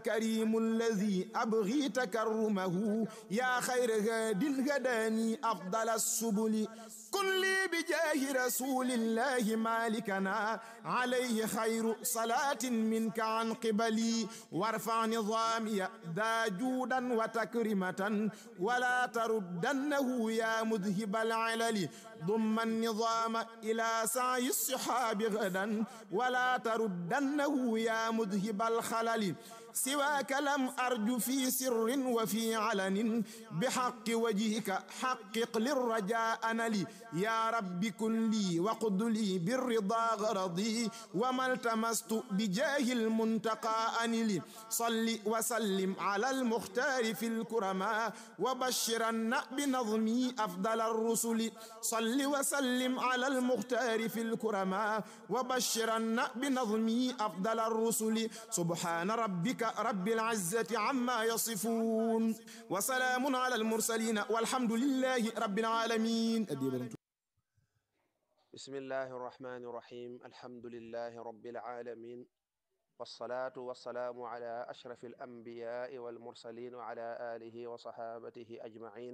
كريم الذي أبغي تكرمه يا خير هاد هداني أفضل السبل كن لي بجاه رسول الله مالكنا عليه خير صلاة منك عن قبلي وارفع نظامي ذا جودا وتكرمة ولا تردنه يا مذهب العلل ضم النظام إلى سعي الصحاب غدا ولا تردنه يا مذهب الخلل سواك لم أرج في سر وفي علن بحق وجهك حقق للرجاء نلي يا رب كن لي وقد لي بالرضا غرضي وما التمست بجاه المنتقى أنلي صل وسلم على المختار في الكرماء وبشرن بنظمي أفضل الرسل صل وسلم على المختار في الكرماء وبشرن بنظمي أفضل الرسل سبحان ربك رب العزة عما يصفون وسلام على المرسلين والحمد لله رب العالمين بسم الله الرحمن الرحيم الحمد لله رب العالمين والصلاة والسلام على أشرف الأنبياء والمرسلين وعلى آله وصحابته أجمعين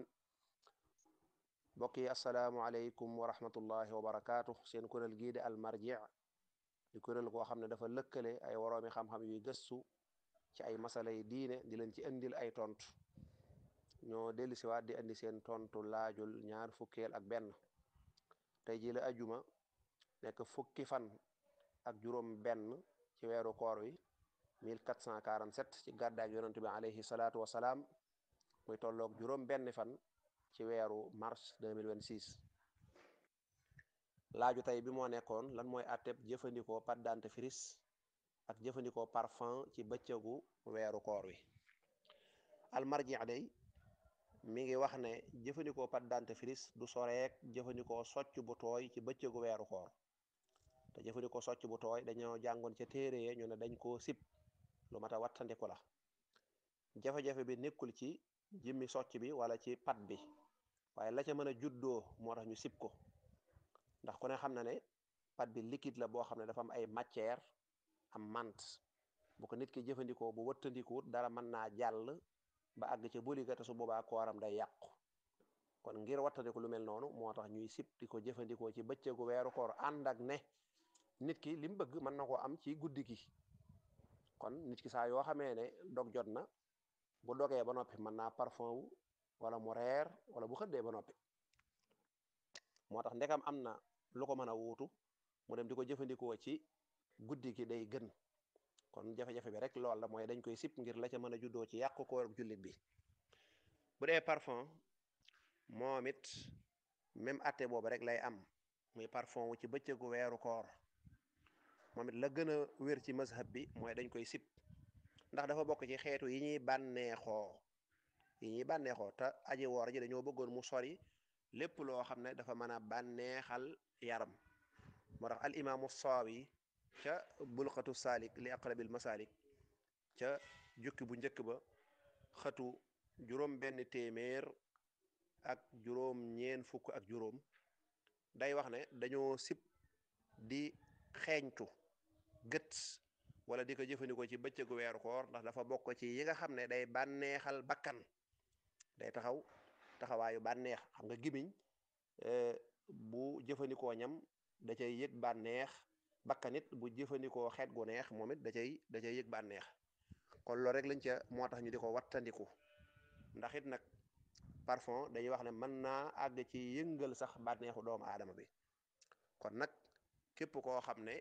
بقي السلام عليكم ورحمة الله وبركاته سين كورال جيد المرجع di kuréel goo xam ne dafa lëkkale ay woroomi xam-xam yuy gëstu ci ay masala yi diine di leen ci indil ay tontu ñoo dellu siwaat di indi seen tontu laajul ñaar fukkeel ak benn tey ji la ajuma nekk fukki fan ak juróom benn ci weeru koor wi 1447 ci gàddaak yonent bi alayhi salaatu wasalaam muy tolloog juróom benn fan ci weeru mars 2026 laaju tey bi moo nekkoon lan mooy atteb jëfandikoo pâte dentifrice ak jëfandikoo parfum ci bëccëgu weeru koor wi almarji day mi ngi wax ne jëfandikoo pâte dentifrice du soreek jëfandikoo socc bu tooy ci bëccëgu weeru koor te jëfandikoo socc bu tooy dañoo jàngoon ca téere ñu ne dañ koo sib lu mat a wattandiku la jafe-jafe bi nekkul ci jëmmi socc bi wala ci pat bi waaye la ca mën a juddoo moo tax ñu sib ko ndax ku ne xam na ne pat bi liquide la boo xam ne dafa am ay matière am mant bu ko nit ki jëfandikoo bu wëttandikuwut dara mën naa jàll ba àgg ca boliga te su boobaa kooram day yàqu kon ngir wattandiku lu mel noonu moo tax ñuy sib di ko jëfandikoo ci bëccëgu weeru koor ànd ak ne nit ki li mu bëgg mën na koo am ci guddi gi kon nit ki saa yoo xamee ne dog jot na bu dogee ba noppi mën naa parfum wu wala mu reer wala bu xëddee ba noppi moo tax ndekam am na lu ko mën a wuutu mu dem di ko jëfandikoo ci guddi gi day gën kon jafe-jafe bi rek lool la mooy dañ koy sip ngir la ca mën a juddoo ci yàqu koor jullit bi bu dee parfum moom it même atte boobu rek lay am muy parfum wu ci bëccëgu weeru koor moom it la gën a wér ci mazhab bi mooy dañ koy sip ndax dafa bokk ci xeetu yi ñuy bànneexoo yi ñuy bànneexoo te aji woor ji dañoo bëggoon mu sori lépp loo xam ne dafa mën a bànneexal yaram moo tax al imaamu saawi ca bulqatu saalik li aqrabil masaalik ca jukki bu njëkk ba xatu juróom benn téeméer ak juróom ñeen fukk ak juróom day wax ne dañoo sib di xeeñtu gët wala di ko jëfandikoo ci bëccëgu weeru koor ndax dafa bokk ci yi nga xam ne day bànneexal bakkan day taxaw taxawaayu bànneex xam nga gimiñ bu jëfandikoo ñam da cay yëg bànneex bakkanit bu jëfandikoo xeet gu neex moom it da cay da cay yëg bànneex kon loolu rek lañ ca moo tax ñu di ko wattandiku ndax it nag parfum dañuy wax ne mën naa àgg ci yëngal sax bànneexu doomu aadama bi kon nag képp koo xam ne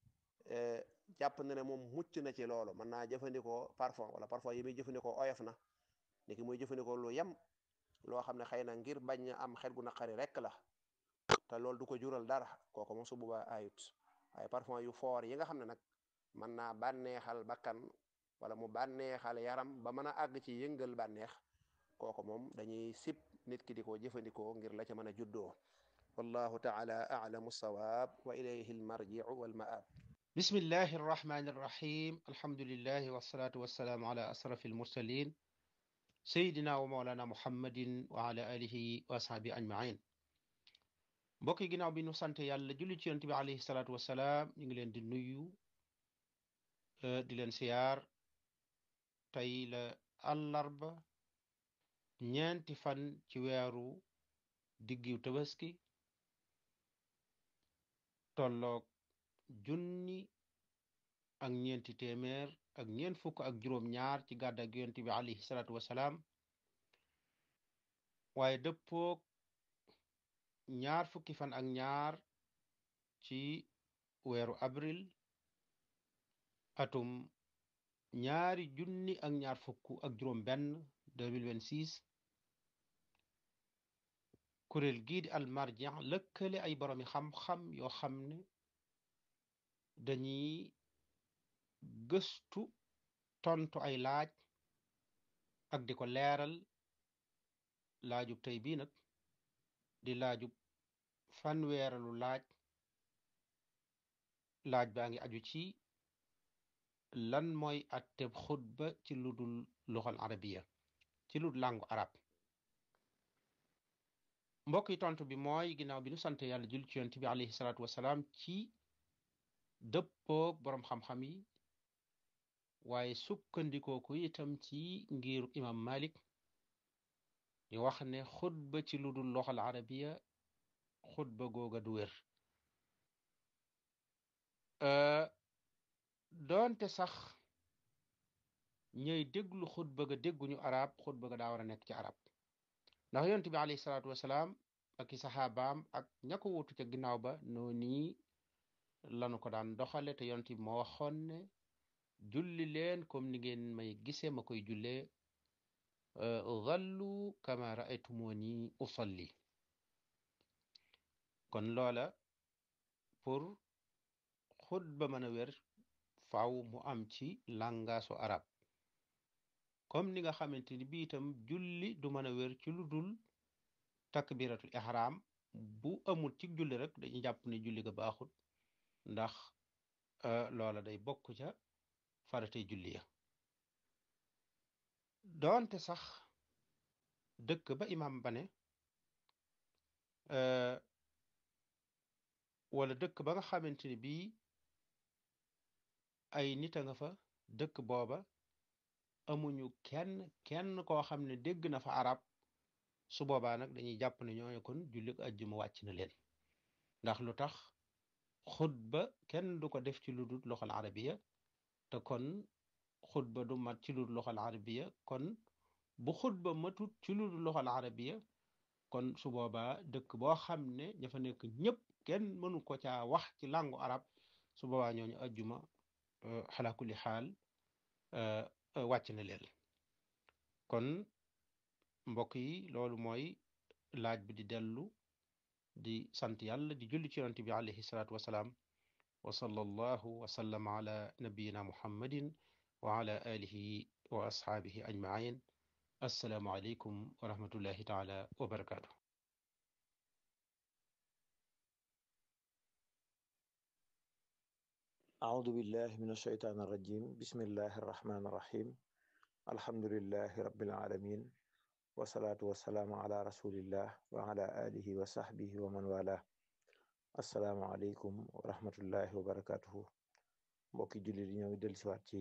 jàpp na ne moom mucc na ci loolu mën naa jëfandikoo parfum wala parfum yi muy jëfandikoo oyof na niki muy jëfandikoo lu yem loo xam ne xëy na ngir bañ am xet gu naqari rek la te loolu du ko jural dara kooku moom su boobaa ayut waaye parfum yu foor yi nga xam ne nag mën naa bànneexal bakkan wala mu bànneexal yaram ba mën a àgg ci yëngal bànneex kooku moom dañuy sib nit ki di ko jëfandikoo ngir la ca mën a juddoo wallahu taala a'lamu sawaab wa ilayhi almarji'u walma'ab bismillahi arrahmani arrahim alhamdulillahi wassalatu wassalaamu ala asrafi almursalin sayidina wa maulana muhammadin wa ala alihi wa ashabi ajmain mbokk yi ginnaaw bi nu sant yàlla julli ci yonent bi alayhi salaatu wasalaam ñu ngi leen di nuyu di leen siyaar tey la àllarba ñeenti fan ci weeru diggiw tabaski tolloog junni ak ñeenti téeméer ak ñeent fukk ak juróom ñaar ci gàddak yonent bi alayhi salaatu wasalaam waaye dëppoog ñaar fukki fan ak ñaar ci weeru avril atum ñaari junni ak ñaar fukk ak juróom benn 2026 kuréel gii di almarja lëkkale ay boroomi xam-xam yoo xam ne dañuy gëstu tontu ay laaj ak di ko leeral laajub tey bii nag di laajub fanweeralu laaj laaj baa ngi aju ci lan mooy atteb xutba ci lu dul luxal arabiya ci lu làngu arab mbokk yi tontu bi mooy ginnaaw bi nu sant yàlla jul ci yonent bi alayhi salaatu wasalaam ci dëppoog boroom xam-xam yi waaye sukkandikoo ko itam ci ngiru imam malik ñu wax ne xutba ci lu dul loxal arabiya xutba googa du wér doonte sax ñooy déglu xutba ga dégguñu arab xutba ga daa war a nekk ci arab ndax yonent bi alayhi salaatu wasalaam ak i saxaabaam ak ña ko wutu ca ginnaaw ba noo nii lanu ko daan doxale te yonent bi moo waxoon ne julli leen comme ni ngeen may gisee ma koy jullee zallu kama raaytumuni usalli kon loola pour xutba mën a wér faaw mu am ci làngaasu arab comme ni nga xamante ni bi itam julli du mën a wér ci lu dul takbiratul ihram bu amul ci julli rek dañuy jàpp ne julli ga baaxut ndax loola day bokk ca faratay julli ya doonte sax dëkk ba imam ba ne wala dëkk ba nga xamante ni bii ay nit a nga fa dëkk booba amuñu kenn kenn koo xam ne dégg na fa arab su boobaa nag dañuy jàpp ne ñooñu kon jullik ajjuma wàcc na leen ndax lu tax xutba kenn du ko def ci lu dul loxal arabiya te kon xutba du mat ci lu dul loxal arabiya kon bu xutba matut ci lu dul loxal arabiya kon su boobaa dëkk boo xam ne ña fa nekk ñëpp kenn mënu ko caa wax ci làngu arab su boobaa ñooñu ajjuma xalaa kulli xaal wàcc na leen kon mbokk yi loolu mooy laaj bi di dellu di sant yàlla di julli ci yonent bi alayhi salaatu wasalaam wa sallallahu wa sallama ala nabiyina muhammadin wa ala alihi wa ashaabihi ajmain assalaamu aleykum wa rahmatullahi taala wa barakaatu أعوذ بالله من الشيطان الرجيم بسم الله الرحمن الرحيم الحمد لله رب العالمين والصلاة والسلام على رسول الله وعلى آله وصحبه ومن والاه السلام عليكم ورحمة الله وبركاته mbokki jullit yi ñoo ngi dellusiwaat ci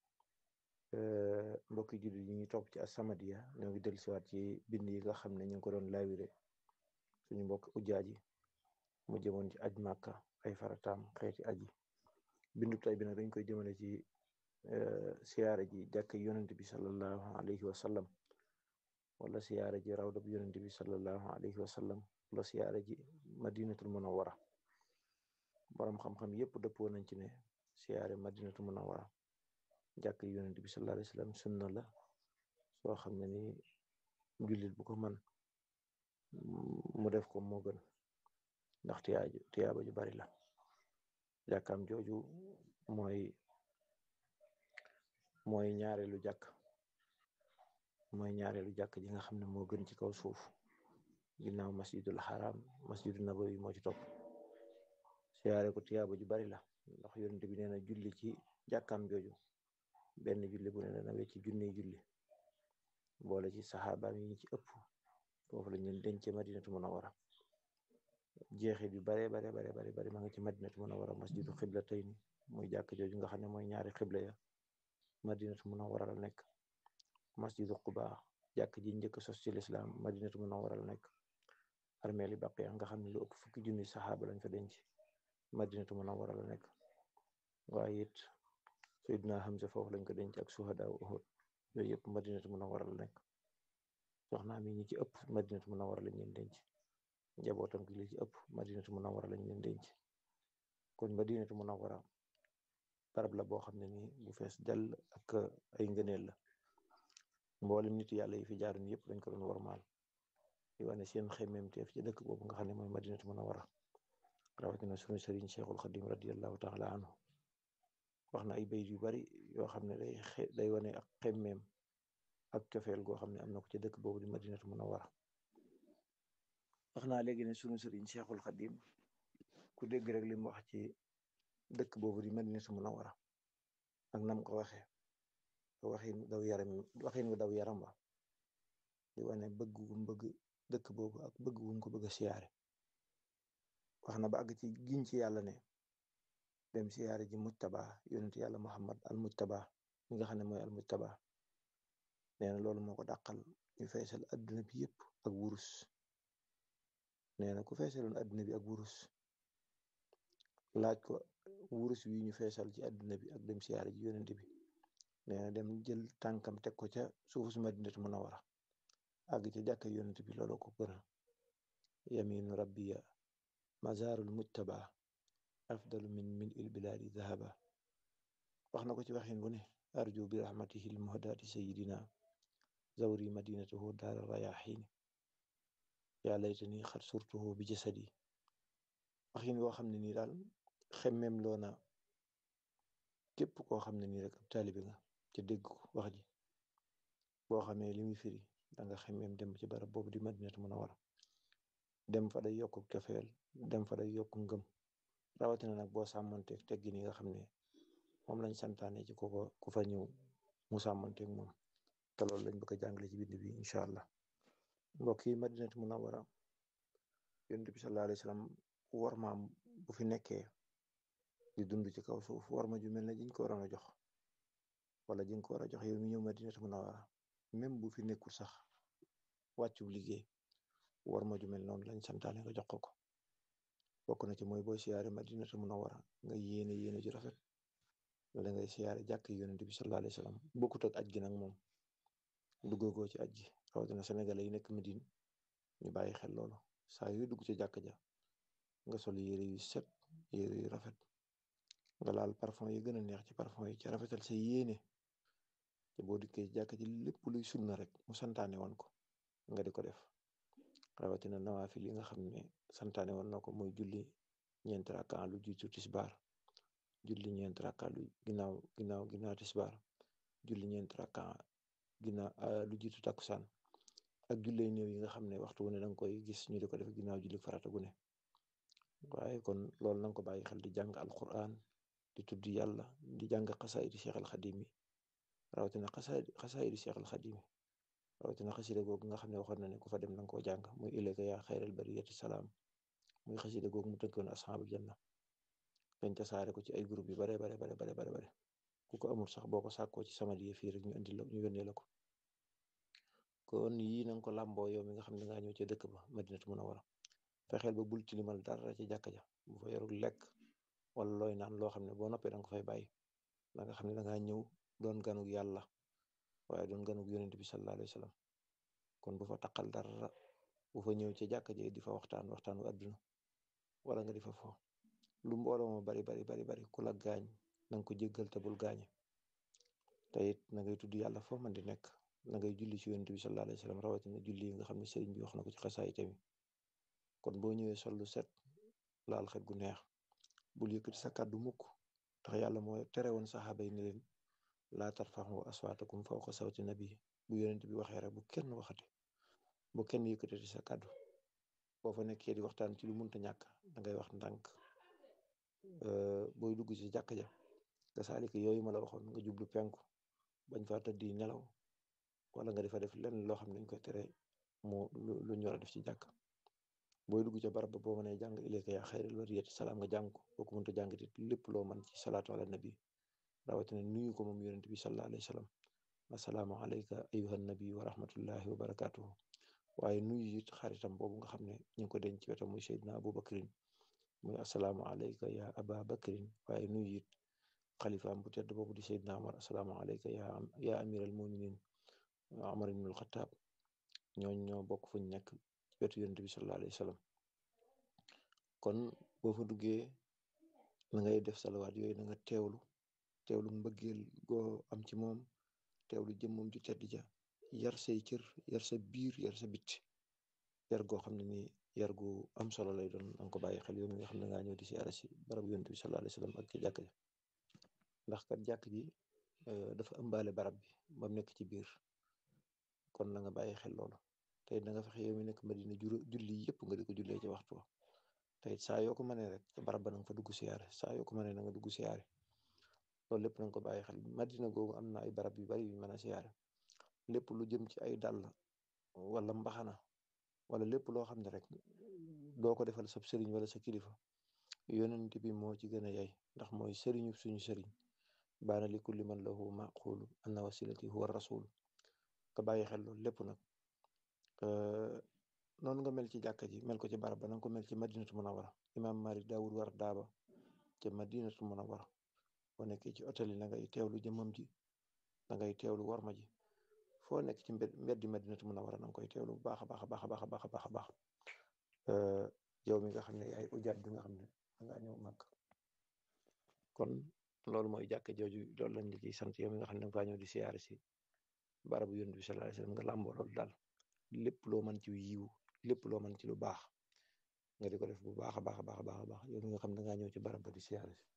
mbokki jullit yi ñu topp ci As-Samadiyya ñoo ngi dellusiwaat ci bind yi nga xam ne ñu ngi ko doon laawire suñu mbokk ujaaji mu jëmoon ci aj Màkka ay farataam xeeti aji bindu tay bi nag dañ koy jëmale ci siyaare ji jàkk yonent bi sallallahu alayhi wa sallam wala siyaare ji rawda bi yonent bi sallallahu alayhi wa sallam wala siyaare ji madinatul munawwara borom xam-xam yépp dëppoo nañ ci ne siyaare madinatul munawwara jàkk yonent bi sallallahu alayhi wa sallam sunna la soo xam ne ni jullit bu ko man mu def ko moo gën ndax tiyaaju tiyaaba ju bari la jàkkaam jooju mooy mooy ñaareelu jàkk mooy ñaareelu jàkk ji nga xam ne moo gën ci kaw suuf ginnaaw masjidul haram masjidu nabawi moo ci topp siyaare ko tiyaaba ju bari la ndax yonent bi nee na julli ci jàkkaam jooju benn julli bu ne dana wecci junni julli boole ci saxaabaam yi ñi ci ëpp foofu lañ leen denc madinatu munawwara jeexit yu bare bare bare bare bare ma nga ci madinatu munawwara masjidu xibla tey ni muy jàkk jooju nga xam ne mooy ñaari xibla ya madinatu munawwara la nekk masjidu Quba jàkk ji njëkk sos ci lislaam madinatu munawwara la nekk armeeli Baqiya nga xam ne lu ëpp fukki junni saxaaba lañ fa denc madinatu munawwara la nekk waaye it Seydina Hamza foofu lañ ko denc ak suhadaa Uhud yooyu yëpp madinatu munawwara la nekk soxnaa mi ñi ci ëpp madinatu munawwara lañ leen denc njabootam gi li ci ëpp madinatu munawwara lañ leen denc kon madinatu munawwara barab la boo xam ne nii bu fees dell ak ay ngëneel la mboolem nit yàlla yi fi jaaroon yëpp dañ ko doon warmaal di wane seen xemmeemteef ci dëkk boobu nga xam ne mooy madinatu munawwara rawatina sunu sëriñ cheikhul xadim radiallahu taala anhu wax na ay bayt yu bari yoo xam ne day day wane ak xemmeem ak cofeel goo xam ne am na ko ci dëkk boobu di madinatu munawwara wax naa léegi ne sunu sëriñ cheikhul xadim ku dégg rek li mu wax ci dëkk boobu di madinatu munawwara ak nam ko waxee waxin daw yaram waxin wu daw yaram wa di wane bëgg gu bëgg dëkk boobu ak bëgg gu ko bëgg a siyaare wax na ba àgg ci giñ ci yàlla ne dem siyaare ji mujtaba yonent yàlla muhammad al mujtaba mi nga xam ne mooy al mujtaba nee na loolu moo ko dàqal ñu feesal adduna bi yëpp ak wurus nee na ku feesaloon adduna bi ak wurus laaj ko wurus wi ñu feesal ci adduna bi ak dem siyaare ji yonent bi nee na dem jël tànkam teg ko ca suufu su madinatu munawwara àgg ca jàkka yonent bi loolu ko gënal yaminu rabbiya mazarul mujtaba afdalu min min il biladi dhahaba wax na ko ci waxin bu ne arju bi rahmatihi l muhdati sayidina zawri madinatahu daara rayaxiini yaa laytani xat surtuhu bi jasadi waxin woo xam ne nii daal xemmem loona képp koo xam ne nii rek ab taalibi nga ca dégg ko wax ji boo xamee li muy firi danga xemmem dem ci barab boobu di madinatu munawwara dem fa day yokk cofeel dem fa day yokk ngëm rawatina nag boo sàmmanteeg teggin yi nga xam ne moom lañ santaane ci koko ku fa ñëw mu sàmmanteeg moom te loolu lañ bëgg a jàngale ci bind bi incha allah mbokk yi madinatu munawwara yonent bi sallallahu alayhi wasallam war maam bu fi nekkee di dund ci kaw suuf war ma ju mel ne jiñ ko waroon a jox wala jiñ ko war a jox yow mi ñëw madinatu munawwara même bu fi nekkul sax wàccu liggéey war ma ju mel noonu lañ santaane nga jox ko ko bokk na ci mooy booy siyaare madinatu munawwara nga yéene yéene ju rafet wala ngay siyaare jàkk yonent bi sallallahu alayhi wasallam bokkut ak aj gi nag moom duggagoo ci aj gi rawatina sénégalais yi nekk Medine ñu bàyyi xel loolu saa yu dugg ci jàkk ja nga sol yére yu set yére yu rafet nga laal parfum yi gën a neex ci parfum yi ci rafetal sa yéene te boo dikkee jàkk ji lépp luy sunna rek mu santaane woon ko nga di ko def rawatina nawaafil yi nga xam ne santaane woon na ko muy julli ñeent rakka lu jiitu tisbaar julli ñeent rakka lu ginnaaw ginnaaw ginnaaw tisbaar julli ñeent rakka ginnaaw lu jiitu takkusaan ak jullee néew yi nga xam ne waxtu wu ne danga koy gis ñu di ko def ginnaaw julli farata gu ne waaye kon loolu nanga ko bàyyi xel di jàng alquran di tudd yàlla di jàng xasaayidi Cheikh al Xadim yi rawatina xasaayidi xasaayidi Cheikh al Xadim yi rawatina xasida googu nga xam ne waxoon na ne ku fa dem nanga koo jàng muy ilayka yaa xayral bariyati salaam muy xasida googu mu tënkoon asxaabul janna dañ tasaare ko ci ay groupe yu bare bare bare bare bare bare ku ko amul sax boo ko sàkkoo ci sama die fii rek ñu indi la ñu yónnee la ko kon yii na nga ko làmboo yow mi nga xam ne ngaa ñëw ca dëkk ba madinatu munawwara fexeel ba bul tilimal dara ci jàkka ja bu fa yorul lekk wala looy naan loo xam ne boo noppee danga ko fay bàyyi da nga xam ne dangaa ñëw doon ganug yàlla waaye doon ganug yonent bi sallallahu alayhi wa sallam kon bu fa taqal dara bu fa ñëw ci jàkka ja di fa waxtaan waxtaanu àdduna wala nga di fa fo lu mbooloo ma bari bari bari bari ku la gaañ na nga ko jéggal te bul gaañe te it na ngay tudd yàlla foo man di nekk na ngay julli ci yonent bi sallallahu alayhi wa sallam rawatina julli yi nga xam ne sëriñ bi wax na ko ci xasaay tamit kon boo ñëwee sol lu set laal xet gu neex bul yëkkati sa kàddu mukk tax yàlla moo tere woon saxaaba yi ne leen laa tarfaxu aswaatakum fawqa sawti nabi bu yonent bi waxee rek bu kenn waxati bu kenn yëkkatati sa kàddu boo fa nekkee di waxtaan ci lu munta ñàkk da ngay wax ndànk booy dugg ci jàkk ja nga saalika yooyu ma la waxoon nga jublu penku bañ fa tëddi nelaw wala nga defa def lenn loo xam ne dañ koy tere mu lu ñu war a def ci jàkk booy dugg ca barab ba boo mënee jàng ilayka yaa xayral bariyati salaam nga jàng ko boo ko mënta jàng it lépp loo mën ci salaatu ala nabi rawatina nuyu ko moom yonent bi sallallahu alayhi wa sallam assalaamu alayka ayuha nabi wa rahmatullahi wa barakatuhu waaye nuyu it xaritam boobu nga xam ne ñu ngi ko denc ci wetam muy Seydina Abu Bakrin muy assalaamu alayka ya aba bakrin waaye nuyu it xalifaam bu tedd boobu di Seydina Omar assalaamu alayka ya ya amiral muminin Omar ibnul Xataab ñooñ ñoo bokk fuñ nekk ci wetu yonent bi sallallahu alayhi wa sallam kon boo fa duggee na ngay def salawaat yooyu na nga teewlu teewlu mbëggeel goo am ci moom teewlu jëmmam ju tedd ja yar say cër yar sa biir yar sa bit yar goo xam ne nii yar gu am solo lay doon na nga ko bàyyi xel yow mi nga xam ne ngaa ñëw di siyaare si barab yonent bi sallallahu alayhi wa sallam ak ci jàkk ji ndax kat jàkk ji dafa ëmbaale barab bi ba mu nekk ci biir kon na nga bàyyi xel loolu tey da nga fexe yow mi nekk Madina julli yëpp nga di ko jullee ci waxtu wa tey saa yoo ko mënee rek ca barab ba na nga fa dugg siyaare saa yoo ko mënee na nga dugg siyaare loolu lépp na nga ko bàyyi xel Madina googu am na ay barab yu bari yu mën a siyaare lépp lu jëm ci ay dàll wala mbaxana wala lépp loo xam ne rek doo ko defal sa sëriñ wala sa kilifa yonent bi moo ci gën a yay ndax mooy sëriñu suñu sëriñ baana li kulli man lahu maqulu anna wasilati huwa rasul nga bàyyi xel loolu lépp nag noonu nga mel ci jàkka ji mel ko ci barab ba na nga ko mel ci madinatu munawara imaam Malik daawud war daaba ca madinatu munawara boo nekkee ci hôtel yi na ngay teewlu jëmmam ji na ngay teewlu warma ji foo nekk ci mbed mbeddi madinatu munawara na nga koy teewlu bu baax a baax a baax a baax a baax a baax a baax yow mi nga xam ne yaay ujaat bi nga xam ne dangaa ñëw màgg kon loolu mooy jàkka jooju loolu lañ la ciy sant yow mi nga xam ne danga faa ñëw di siyaare si barabu yonent bi sallallahu alayhi wasallam nga làmboo loolu daal lépp loo mën ci yiw lépp loo mën ci lu baax nga di ko def bu baax a baax a baax a baax a baax yow mi nga xam ne dangaa ñëw ci barab ba di siyaare si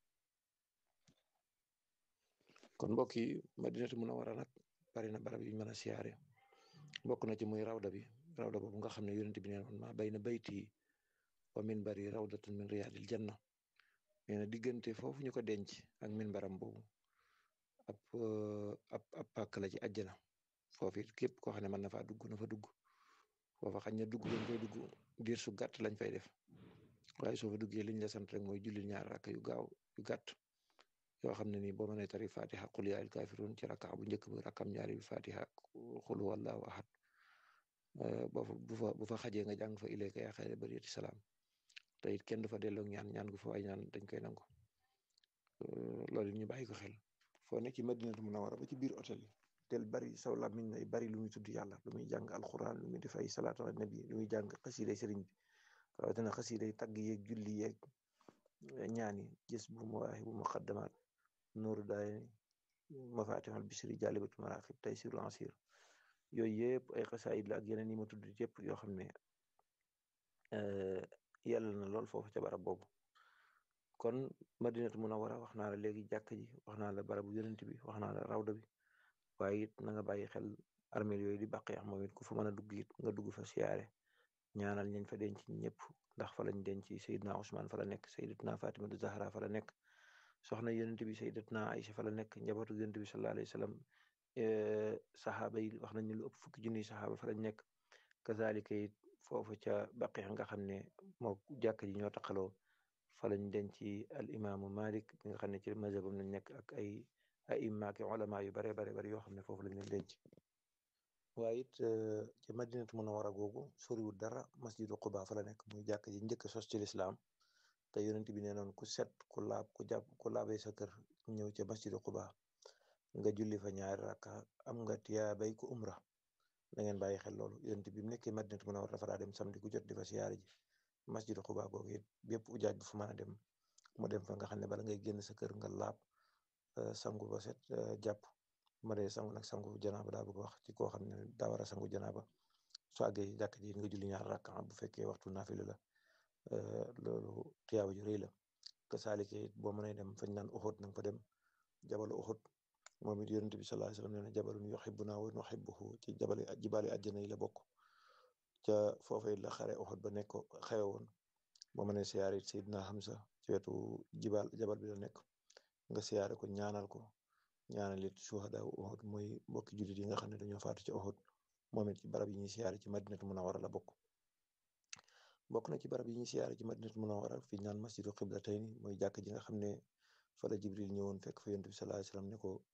kon mbokk yi madinatu munawara nag bari na barab yu ñu mën a siyaare bokk na ci muy rawda bi rawda boobu nga xam ne yonent bi nee noon maa bayna bayti wa minbari rawdatun min riyaadil janna nee na diggante foofu ñu ko denc ak minbaram boobu ab ab ab pàkk la ci àjjana foofu it képp koo xam ne mën na faa dugg na fa dugg foofa xañ na dugg lañ fay dugg diir su gàtt lañ fay def waaye soo fa duggee liñ la sant rek mooy julli ñaar rakk yu gaaw yu gàtt yoo xam ne nii boo mënee tari fatiha qul yaa al kaafiruun ci rakka bu njëkk ba rakkam ñaari bi fatiha qul huwallahu ahad boo fa bu fa bu fa xajee nga jàng fa ilayka yaa xayra bariyati salaam te it kenn du fa delloo ñaan ñaan gu fa waay ñaan dañ koy nangu loolu ñu bàyyi ko xel foo nekk ci madinatu munawara ba ci biir hôtel yi tel bari saw làmmiñ nay bari lu muy tudd yàlla lu muy jàng alquran lu muy def ay salaatu ala nabi lu muy jàng xasiiday sëriñ bi rawatina xasiiday tagg yeeg julli yeeg ñaani gis bu mawaahi bu muqaddamaat nuuru daayni mafatihul bisri jaalibatu maraqib taysirul asir yooyu yëpp ay xasaayid la ak yeneen yi ma tudd yëpp yoo xam ne yàlla na lool foofu ca barab boobu kon madinatu munawara wax naa la léegi jàkk ji wax naa la barabu yonent bi wax naa la rawda bi waaye it na nga bàyyi xel armeel yooyu di bàq yax moom it ku fa mën a dugg it nga dugg fa siyaare ñaanal ñañ fa denc ñëpp ndax fa lañ denc Seydina Ousmane fa la nekk Sayyidatuna Fatimatu Zahra fa la nekk soxna yonent bi Sayyidatuna Aïcha fa la nekk njabootu yonent bi sallallahu alayhi wa sallam saxaaba yi wax nañ ne lu ëpp fukki junniy saxaaba fa lañ nekk kazalika it foofu ca baqi nga xam ne moo jàkk ji ñoo taqaloo fa lañ denc al imaamu Malik bi nga xam ne ci mazhabam lañ nekk ak ay ay immaaki ulama yu bare bare bari yoo xam ne foofu lañ leen denc waaye it ci madinatu munawara googu soriwul dara masjidu Quba fa la nekk muy jàkk ji njëkk sos ci lislaam te yonent bi nee noon ku set ku laab ku jàpp ku laabee sa kër ñëw ca masjidu Quba nga julli fa ñaari rakka am nga tiyaabay ku umra da ngeen bàyyi xel loolu yonent bi mu nekkee madinatu munawara dafa daa dem samedi ku jot di fa siyaare ji masjidu Quba googu it bépp ujaaj bu fu mën a dem mu dem fa nga xam ne bala ngay génn sa kër nga laab sangu ba set jàpp ma dee sangu nag sangu janaaba daa bëgg wax ci koo xam ne daa war a sangu janaaba su àggee jàkk ji nga julli ñaar rakka bu fekkee waxtu naafila la loolu tiyaaba ju rëy la ka saalike it boo mënee dem fañ naan Uhud nanga fa dem jabalu Uhud moom it yonent bi sallallahu alayhi wasallam nee na jabalun yuhibbuna wa nuhibbuhu ci jabali jibaali àjjana yi la bokk ca foofee la xare Uhud ba nekk xewe woon boo mënee siyaare it Seydina Hamza ci wetu jibal jabal bi la nekk nga siyaare ko ñaanal ko ñaanal it shuhada Uhud mooy mbokki jullit yi nga xam ne dañoo faatu ci Uhud moom it ci barab yi ñuy siyaare ci madinatu munawara la bokk bokk na ci barab yi ñuy siyaare ci madinatu munawara fi naan masjidu qiblatayni mooy jàkk ji nga xam ne fa la Jibril ñëwoon fekk fa yonent bi sallallahu alayhi wasallam ne ko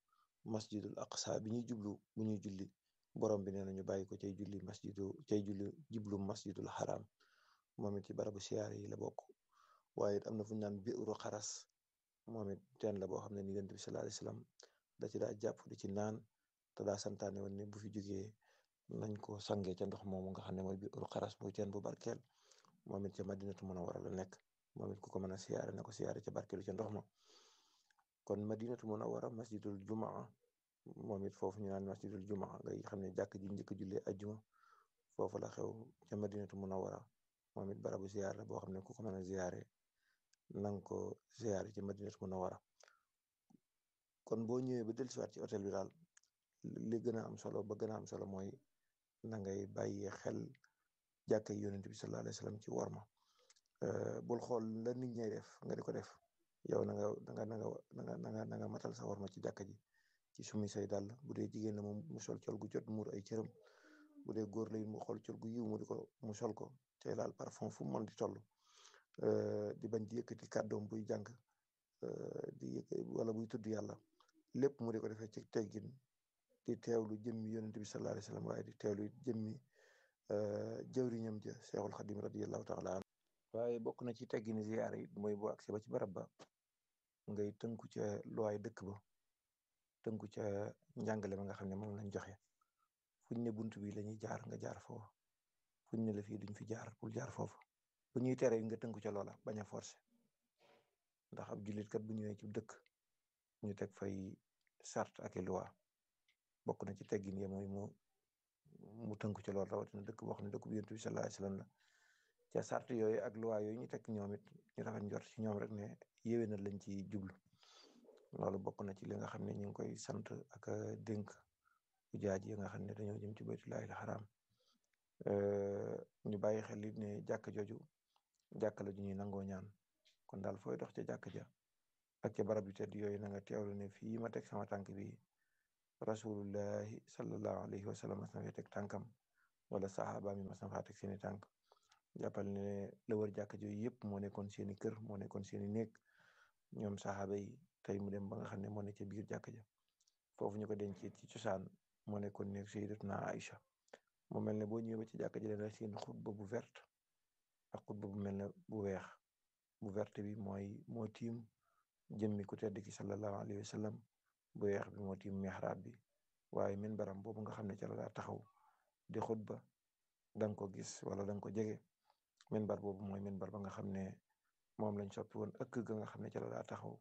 masjidul aqsa bi ñuy jublu bu ñuy julli borom bi nee na ñu bàyyi ko cay julli masjidu cay julli jublu masjidul haram moom it ci barabu siyaare yi la bokk waaye it am na fu ñu naan biiru xaras moom it teen la boo xam ne ni yonent bi sallallahu alayhi wasallam da ci daa jàpp di ci naan te daa santaane woon ne bu fi jógee nañ ko sangee ca ndox moomu nga xam ne mooy biiru xaras muy teen bu barkeel moom it ca madinatu munawwara la nekk moom it ku ko mën a siyaare na ko siyaare ca barkeelu ca ndox ma kon madinatu munawwara masjidul jumaa moom it foofu ñu naan masjidul jumaa ngay xam ne jàkk ji njëkk jullee ajjuma foofu la xew ca madinatu munawwara moom it barabu ziyaar la boo xam ne ku ko mën a ziyaare nang ko ziyaare ca madinatu munawwara kon boo ñëwee ba dellusiwaat ci hôtel bi daal li gën a am solo ba gën a am solo mooy na ngay bàyyee xel jàkka yonent bi sallallahu alayhi wasallam ci worma bul xool la nit ñay def nga di ko def yow na nga na nga na nga na nga na nga matal sa worma ci jàkka ji ci sumi say dàll bu dee jigéen la moom mu sol col gu jot muur ay cëram bu dee góor la mu xool col gu yiw mu di ko mu sol ko te laal parfum fu mu mën di toll di bañ di yëkkati kàddoom buy jàng di yëkk wala buy tudd yàlla lépp mu di ko defee ci teggin di teewlu jëmmi yonent bi sallallahu alayhi wasallam waaye di teewlu jëmmi jëwriñam ja Seexul Xadim radiyallahu taala an waaye bokk na ci teggini ziyaara yi mooy boo agsi ba ci barab ba ngay tënku ca luwaay dëkk ba tënku ca njàngale ma nga xam ne moom lañ joxe fuñ ne bunt bi lañuy jaar nga jaar foofu fuñ ne la fii duñ fi jaar bul jaar foofu bu ñuy tere nga tënku ca loola bañ a forcé ndax ab jullit kat bu ñëwee ci dëkk ñu teg fay sart ak i loi bokk na ci teggin ya mooy mu mu tënku ca loolu rawatina dëkk boo xam ne dëkk bu yonent bi sallallahu alayhi wasallam la ca sart yooyu ak loi yooyu ñu teg ñoom it ñu rafet njort ci ñoom rek ne yéwénal lañ ci jublu loolu bokk na ci li nga xam ne ñu ngi koy sant ak dénk ujaaj yi nga xam ne dañoo jëm ci baytullaahil xaraam ñu bàyyi xel it ne jàkk jooju jàkk la ju ñuy nangoo ñaan kon daal fooy dox ca jàkk ja ak ca barab yu tedd yooyu na nga teewlu ne fii ma teg sama tànk bi rasulullahi sallallahu alayhi wa sallam mas na fee teg tànkam wala saxaaba mi mas na faa teg seeni tànk jàppal ne la wër jàkk jooyu yëpp moo nekkoon seeni kër moo nekkoon seeni néeg ñoom saxaaba yi tey mu dem ba nga xam ne moo ne ca biir jàkk ja foofu ñu ko denc ci cosaan moo nekkoon néeg sayyidatuna Aïcha mu mel ne boo ñëwee ba ci jàkk ji dana seen xutba bu verte ak xutba bu mel ne bu weex bu verte bi mooy moo tiim jëmmi ku tedd ki sallallahu alayhi wa sallam bu weex bi moo tiim mihrab bi waaye minbaram boobu nga xam ne ca la daa taxaw di xutba danga ko gis wala danga ko jege minbar boobu mooy minbar ba nga xam ne moom lañ soppi woon ëkk ga nga xam ne ca la daa taxaw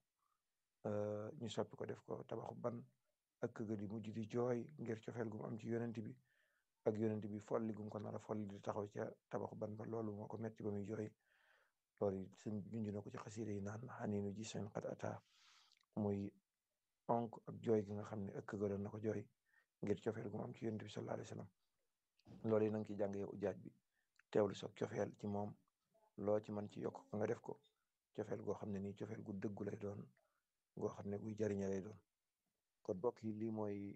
ñu soppi ko def ko tabaxu ban ëkk ga di mujj di jooy ngir cofeel gum am ci yonent bi ak yonent bi folli gum ko nar a folli di taxaw ca tabaxu ban ba loolu moo ko metti ba muy jooy loolu suñ junj na ko ci xasiida yi naan xaniinu ji seen xat ata muy onk ak jooy gi nga xam ne ëkk ga doon na ko jooy ngir cofeel gum am ci yonent bi sallallahu alayhi wasallam loolu yi nanga ci jàng yow ujaaj bi teewlu soog cofeel ci moom loo ci mën ci yokk ko nga def ko cofeel goo xam ne nii cofeel gu dëggu lay doon goo xam ne guy jariñe lay doon kon bokk yi lii mooy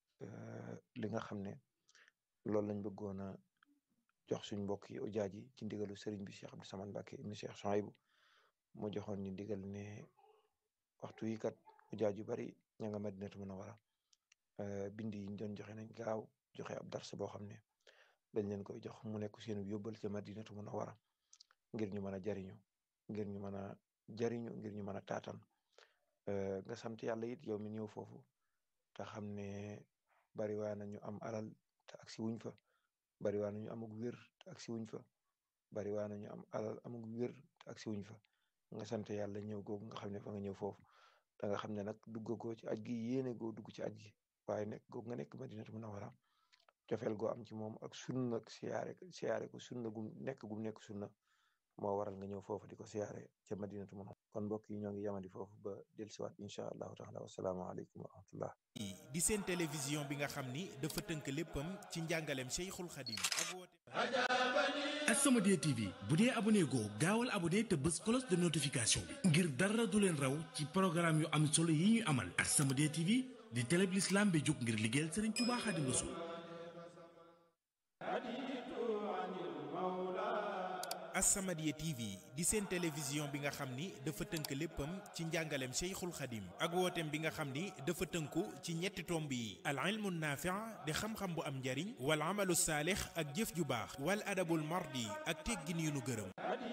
li nga xam ne loolu lañ bëggoon a jox suñ mbokk yi ujaaj yi ci ndigalu sëriñ bi Cheikh Abdou Samane Mbacké ibn Cheikh Souhaïbou mu joxoon ñu digal ne waxtu yi kat ujaaj yu bari ña nga Madinatu Munawwara bind yi ñu doon joxe nañ gaaw joxe ab dars boo xam ne dañ leen koy jox mu nekk seen yóbbal ca Madinatu Munawwara ngir ñu mën a jariñu ngir ñu mën a jariñu ngir ñu mën a taatan nga sant yàlla it yow mi ñëw foofu te xam ne bari waa na ñu am alal te agsi wuñ fa bari waa na ñu amug wér te agsi wuñ fa bari waa na ñu am alal amug wér te agsi wuñ fa nga sant yàlla ñëw googu nga xam ne fa nga ñëw foofu da nga xam ne nag duggagoo ci aj gi yéene goo dugg ci aj gi waaye nekk googu nga nekk Madinatu Munawwara cofeel goo am ci moom ak sunna ak siyaare siyaare ko sunna gum nekk gum nekk sunna moo waral nga ñëw foofu di ko siyaare ca Madinatu Munawwara kon mbokk yi ñoo ngi yamadi foofu ba dellusiwaat incha allahu taala wasalaamaaleykum wa rahmatullah di seen télévision bi nga xam ni dafa tënk léppam ci njàngaleem Cheikhul Khadim ak woote As-Samadiyya TV bu dee abonné goo gaawal abonné te bës cloche de notification bi ngir dara du leen raw ci programme yu am solo yi ñuy amal As-Samadiyya TV di télé bi l'islam bi jóg ngir liggéeyal Serigne Touba Khadim Rassoul As-Samadiyya TV di seen télévision bi nga xam ni dafa tënk léppam ci njàngaleem Cheikhul Khadim ak wooteem bi nga xam ni dafa tënku ci ñetti tomb yi al ilmu naafi' di xam-xam bu am njariñ wal amalu saalix ak jëf ju baax wal adabul mardi ak teggin yu nu gërëm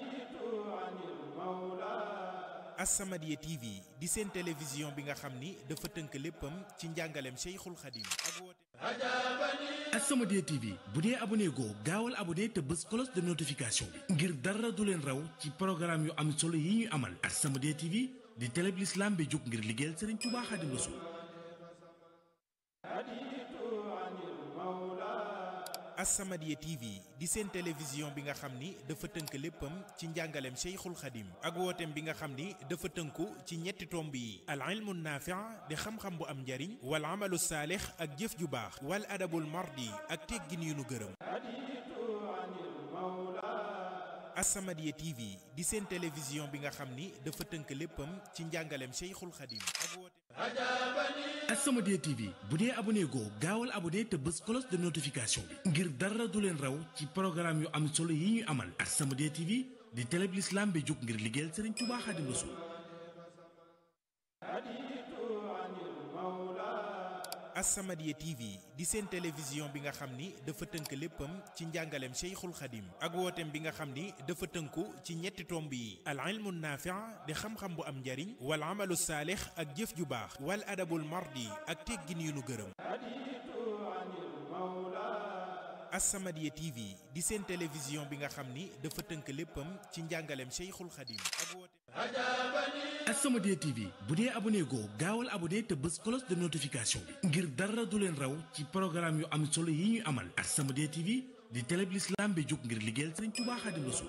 As-Samadiyya TV di seen télévision bi nga xam ni dafa tënk léppam ci njàngaleem Cheikhul Khadim ak wooteem As-Samadiyya TV bu dee abonné goo gaawal abonné te bës cloche de notification bi ngir dara du leen raw ci programme yu am solo yi ñuy amal As-Samadiyya TV di télé bi l'islam bi jóg ngir liggéeyal Serigne Touba Khadim Rassoul As-Samadiyya TV di seen télévision bi nga xam ni dafa tënk léppam ci njàngaleem Cheikhul Khadim ak wooteem bi nga xam ni dafa tënku ci ñetti tomb yi al ilmu naafi' di xam-xam bu am njariñ wal amalu saalix ak jëf ju baax wal adabul mardi ak teggin yu nu gërëm As-Samadiyya TV di seen télévision bi nga xam ni dafa tënk léppam ci njàngaleem Cheikhul Khadim ak wooteem As-Samadiyya TV bu dee abonné goo gaawal abonné te bës cloche de notification bi ngir dara du leen raw ci programme yu am solo yi ñuy amal As-Samadiyya TV di télé bi l'islam bi jóg ngir liggéeyal Serigne Touba Khadim Rassoul As-Samadiyya TV di seen télévision bi nga xam ni dafa tënk léppam ci njàngaleem Cheikhul Khadim ak wooteem bi nga xam ni dafa tënku ci ñetti tomb yi al ilmu naafi' di xam-xam bu am njariñ wal amalu saalix ak jëf ju baax wal adabul mardi ak teggin yu nu gërëm As-Samadiyya TV di seen télévision bi nga xam ni dafa tënk léppam ci njàngaleem Cheikhul Khadim ak wooteem As-Samadiyya TV bu dee abonné goo gaawal abonné te bës cloche de notification bi ngir dara du leen raw ci programme yu am solo yi ñuy amal As-Samadiyya TV di télé bi l'islam bi jóg ngir liggéeyal Serigne Touba Khadim Rassoul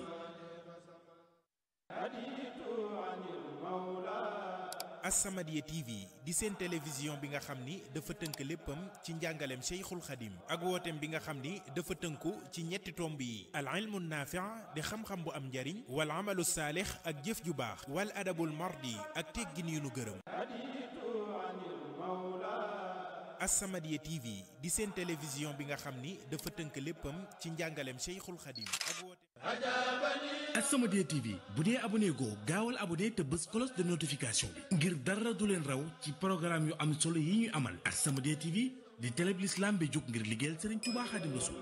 As-Samadiyya TV di seen télévision bi nga xam ni dafa tënk léppam ci njàngaleem Cheikhul Khadim ak wooteem bi nga xam ni dafa tënku ci ñetti tomb yi al ilmu naafi' di xam-xam bu am njariñ wal amalu saalix ak jëf ju baax wal adabul mardi ak teggin yu nu gërëm As-Samadiyya TV di seen télévision bi nga xam ni dafa tënk léppam ci njàngaleem Cheikhul Khadim ak wooteem As-Samadiyya TV bu dee abonné goo gaawal abonné te bës cloche de notification bi ngir dara du leen raw ci programme yu am solo yi ñuy amal As-Samadiyya TV di télé bi l'islam bi jóg ngir liggéeyal Serigne Touba Khadim Rassoul